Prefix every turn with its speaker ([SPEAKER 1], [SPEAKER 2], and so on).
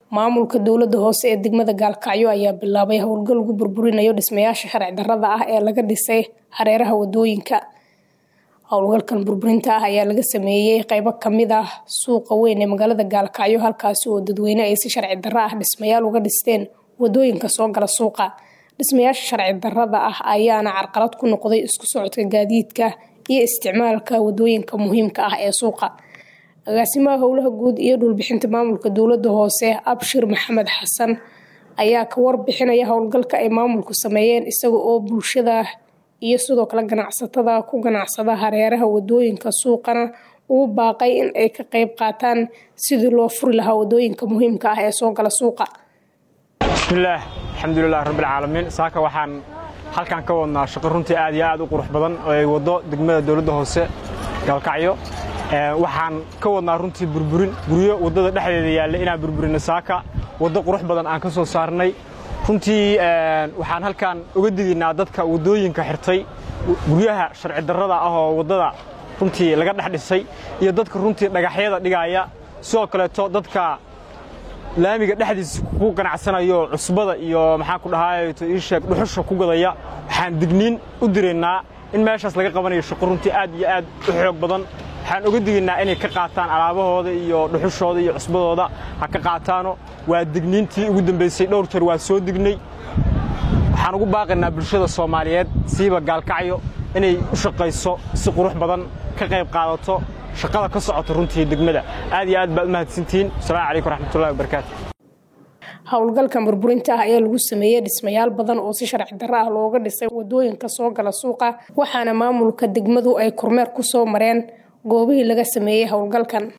[SPEAKER 1] maamulka dowlada hoose ee degmada gaalkacyo ayaa bilaabay howlgal lagu burburinayo dhismayaasha sharci darada ah ee laga dhisay hareeraha wadooyinka howlgalkan burburinta ah ayaa laga sameeyey qeybo kamid ah suuqa weyn ee magaalada gaalkacyo halkaasi oo dadweyne ay si sharci daro ah dhismayaal uga dhisteen wadooyinka soo gala suuqa dhismayaasha sharci darada ah ayaana carqalad ku noqday isku socodka gaadiidka iyo isticmaalka wadooyinka muhiimka ah ee suuqa agaasimaha howlaha guud iyo dhulbixinta maamulka dowlada hoose abshir maxamed xasan ayaa ka warbixinaya howlgalka ay maamulku sameeyeen isaga oo bulshada iyo sidoo kale ganacsatada ku ganacsada hareeraha wadooyinka suuqana uu baaqay in ay ka qeyb qaataan sidii loo furi lahaa wadooyinka muhiimka ah ee soo gala suuqa
[SPEAKER 2] bismillaah alxamdulilah rabbilcaalamiin saaka waxaan halkan ka wadnaa shaqo runtii aad iyo aad u qurux badan oo ay waddo degmada dowladda hoose gaalkacyo waxaan ka wadnaa runtii burburin guryo waddada dhexdeeda yaalla inaan burburinno saaka waddo qurux badan aan ka soo saarnay runtii waxaan halkan uga digaynaa dadka waddooyinka xirtay guryaha sharci darrada ah oo waddada runtii laga dhex dhisay iyo dadka runtii dhagaxyada dhigaaya sidoo kaleeto dadka laamiga dhexdiisa ku ganacsanayo cusbada iyo maxaan ku dhahaayeto ii sheeg dhuxusha ku gadaya waxaan digniin u diraynaa in meeshaas laga qabanayo shaqo runtii aad iyo aad u xoog badan waxaan uga digaynaa inay ka qaataan alaabahooda iyo dhuxushooda iyo cusbadooda ha ka qaataano waa digniintii ugu dambaysay dhowr jeer waa soo dignay waxaan ugu baaqaynaa bulshada soomaaliyeed siiba gaalkacyo inay u shaqayso si qurux badan ka qayb qaadato shaqada ka socota runtii degmada aad iyo aad baad u mahadsantihiin asalaamu calaykum raxmatullahi wabarakaatu
[SPEAKER 1] howlgalkan burburinta ah ayaa lagu sameeyey dhismayaal badan oo si sharci darro ah looga dhisay wadooyinka soo gala suuqa waxaana maamulka degmadu ay kormeer ku soo mareen goobihii laga sameeyey howlgalkan